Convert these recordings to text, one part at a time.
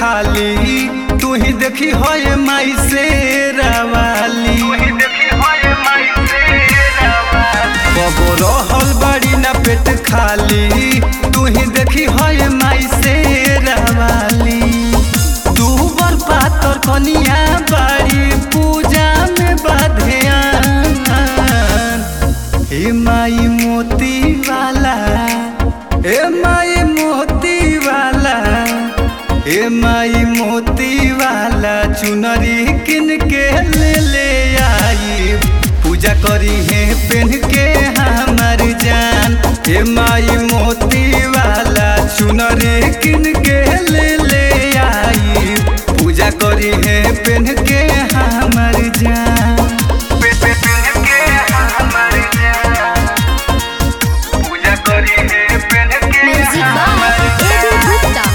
खाली तू ही देखी होए माई से रवाली कबो रहल बड़ी ना पेट खाली तू ही देखी होए माई से रवाली तू बर पातर कनिया बाड़ी पूजा में बाधेयान हे माई मोती वाला हे माई मोती वाला हे माई मोती वाला चुनरी किन के ले ले आई पूजा करी है पेन के हमार जान हे माई मोती वाला चुनरी किन के ले ले आई पूजा करी है पेन के हमार जान पूजा करी है पेन के म्यूजिक बाय एबी गुप्ता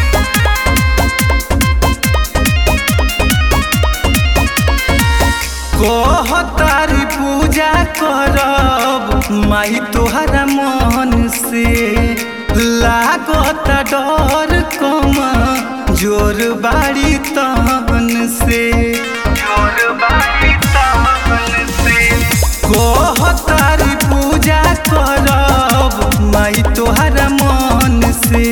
कहतारी पूजा करब माई तोहरा मन से लागत डर कम जोर बाड़ी तहन से जोर बाड़ी तहन से कहतारी पूजा करब माई तोहरा मन से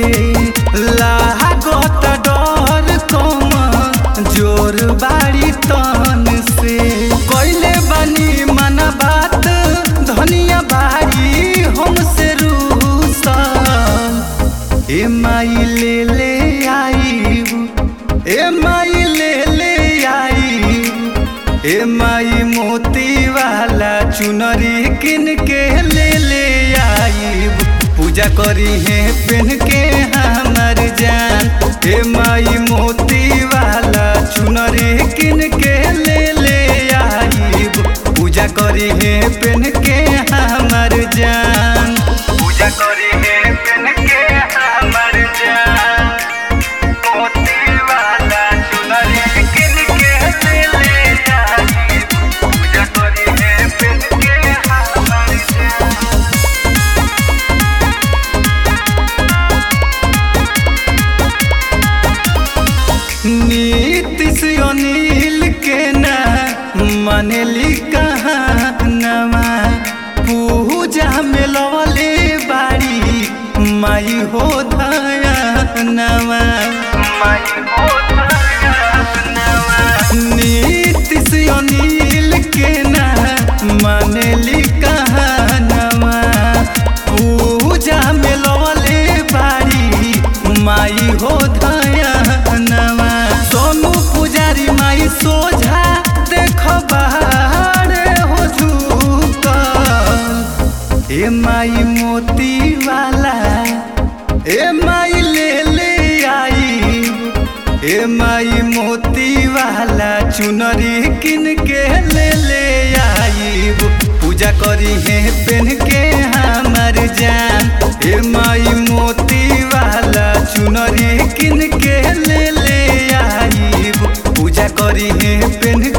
लागत डर कम जोर बाड़ी तन से कैले बनी मन बात धनिया बाड़ी हमसे रूसल ए माई ले ले आई ए माई ले ले आई ए माई मोती वाला चुनरी किन के ले ले आई पूजा करी है पेन के हमार जान ए माई मोती वाला चुनरी किन के ले ले आई पूजा करी है पेन के हमार जान पूजा करी है पेन के हमार जान मोती वाला चुनरी किन के ले ले आई पूजा करी है पेन के हमार जान नीतिश अनिल के ना मनली कहानवा पूजा में लवले बाड़ी माई हो धनवा नीतिश अनिल के ना मनली कहानवा पूजा में लवले बाड़ी माई हो धनवा सोनू पुजारी माई सोझा देख बाहर हो झुकल ए माई मोती वाला ए माई ले ले आई ए माई मोती वाला चुनरी किन के ले ले आई पूजा करी है पेन के हमार जान ए माई मोती वाला चुनरी किन के ले ले आई पूजा करी है पेन